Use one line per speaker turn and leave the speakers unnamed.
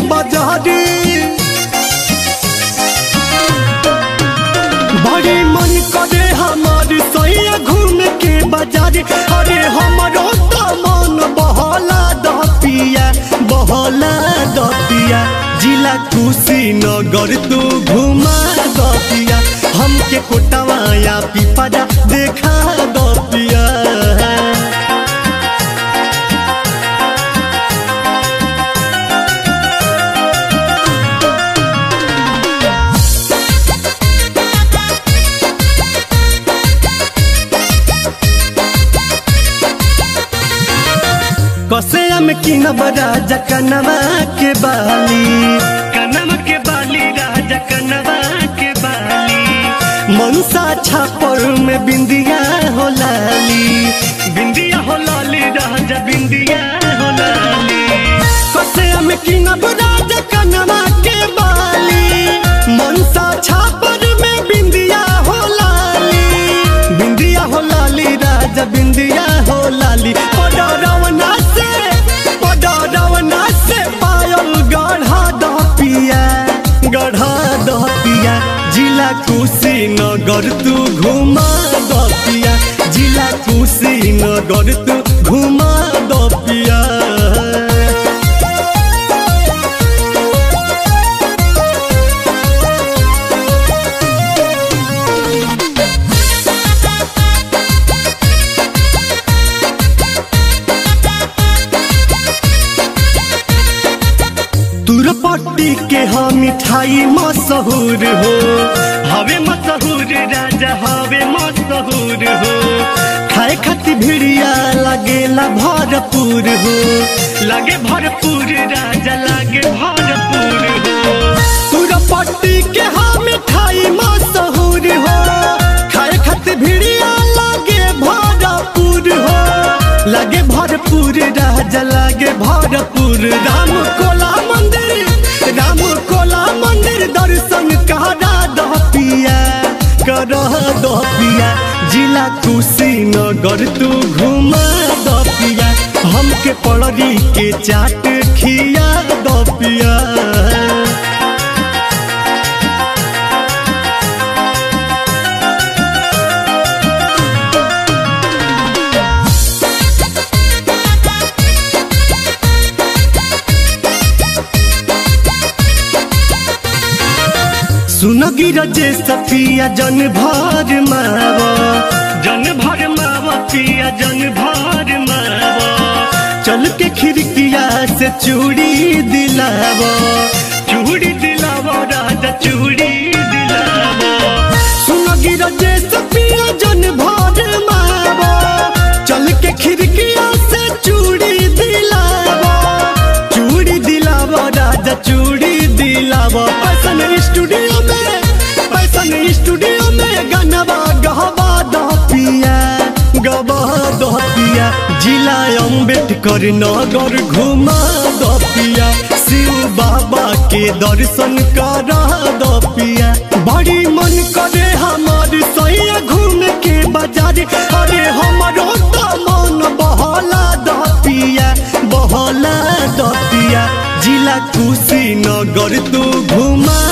बाजारे बड़े मन करे हमार सैया घूम के बाजारे अरे हमारो तो मन बहला दपिया बहला दपिया जिला कुशीनगर तू घुमा दपिया हमके कोटवाया पिपरा देखा दपिया कसेया में किनब राजा कनवा के बाली कनवा के बाली राजा कनवा के बाली मनसा छापर में बिंदिया हो लाली बिंदिया हो लाली राजा बिंदिया हो लाली कसेया में किनब राजा कनवा के बाली मनसा छापर में बिंदिया हो लाली बिंदिया हो लाली राजा बिंदिया हो लाली पडरवना से पडरवना से पायल गढ़ा दपिया गढ़ा दपिया जिला कुशीनगर तू घुमा दपिया जिला कुशीनगर तू घुमा दपिया तुरपट्टी के हाँ मिठाई मशहूर हो हवे मशहूर राजा हवे मशहूर हो खाए खातिर भिड़िया लगेला भरपूर हो लगे भरपूर राजा लगे भरपूर हो तुरपट्टी के हाँ मिठाई मशहूर हो खाए खातिर भिड़िया लगे भरपूर हो लगे भरपूर राजा लगे भरपूर राम कोला मंदिर राम कोला मंदिर दर्शन करा दह पिया कर दह पिया जिला कुशीनगर तू घुमा दह पिया हमके पड़री के चाट खिया दह पिया सुन गिरजे सफिया जन भर मावा जन भर मावा पिया जन भर मावा चल के खिड़किया से चूड़ी दिलावा चूड़ी दिलावा राजा चूड़ी दिलावा सुन गिरजे सफिया जन भर मावा चल के खिड़किया से चूड़ी दिलावा चूड़ी दिलावा राजा चूड़ी दिलावा पैसन स्टूडियो में पैसन स्टूडियो में गनवा गहवा दह पिया गवा दह पिया जिला अम्बेडकर नगर घुमा दह पिया शिव बाबा के दर्शन करा दह पिया बड़ी मन करे हमार सैया घूम के बाजार अरे हमारो तो मन बहला दह पिया बहला दह पिया जिला कुशीनगर तू घुमा